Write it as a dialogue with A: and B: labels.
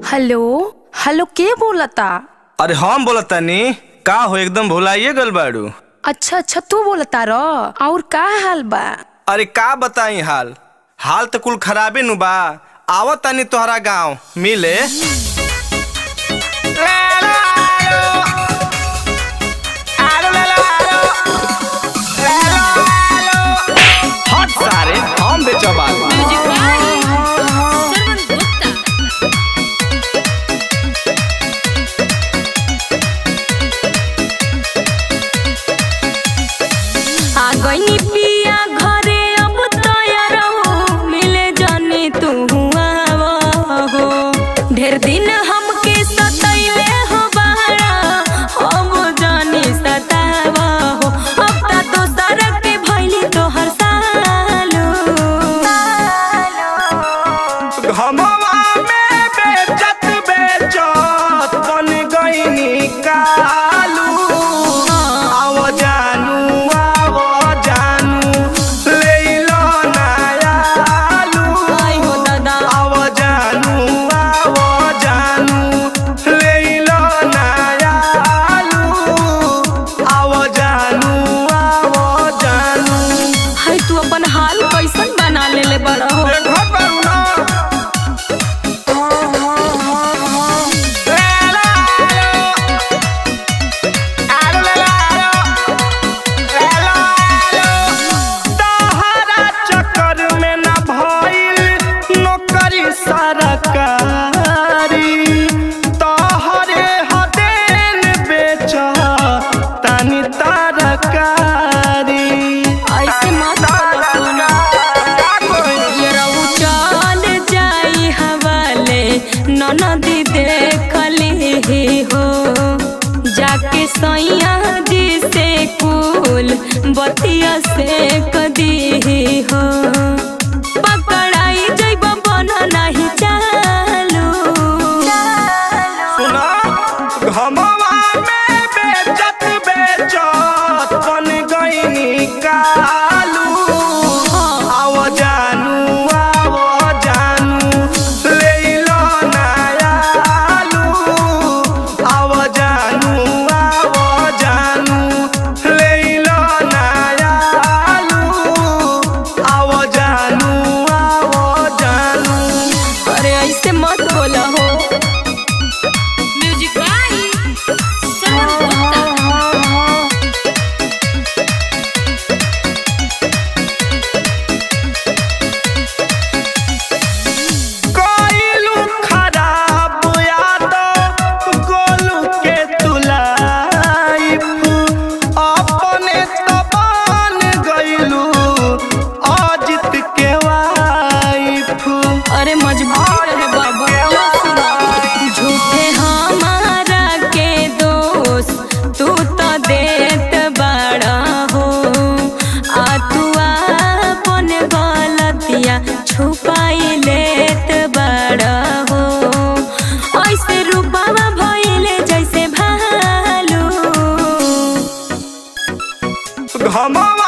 A: Hello hello के बोलता
B: अरे हम बोलत तानी का हो एकदम भुलाइए गल बाड़ू
A: अच्छा अच्छा तू बोलता र और का हाल बा
B: अरे का बताई हाल हाल तो कुल खराबे नु बा आवत तानी तोहरा गांव मिले हट सारे हम बेचो बाल
A: आ गईनी पिया घरे अब तैयार हो मिले जाने तू आवा हो ढेर दिन हमके सतैले हो बारा हम जाने सतावा हो अब ता दोसर के भइली तोहर सालो
B: घमवा में बेचत बेचत बन गईनी कालू आव जानू आव जानू ले लो नयालू
A: आई हो दादा
B: आव जानू आव जानू ले लो नयालू आव जानू आव जानू
A: है तू अपन हाल कैसन बना लेले बड़ा हो
B: देखो करुणा सरकारी तोहरे हदेन बेच तानी तरकारी
A: ऐसे मत बोलो सोना ये रहू चल जाई हवाले ननदी देखली हो जाके सैया जी से कुल बतिया से कदी हो पकड़ाई जैब बन नहीं चालू
B: सुना घमवा में बेचत बेचत बन गईनी कालू आव जानू आव जानू ले लो नयालू आव जानू आव जानू ले लो नयालू आव जानू आव जानू
A: अरे ऐसे मत बोला हो म्यूजिक
B: कोइलू खराब याद गोलू के तुलाइफ अपने तबान गइलू अजित के वाइफ
A: अरे मजबूर है बाबा लो सुना। झूठे हमारा के दोष तू तो देत बड़ा हो आ तू अपन गलतिया छुपाई लेत बड़ा हो ऐसे रूपावा भइले जैसे भालू
B: घमवा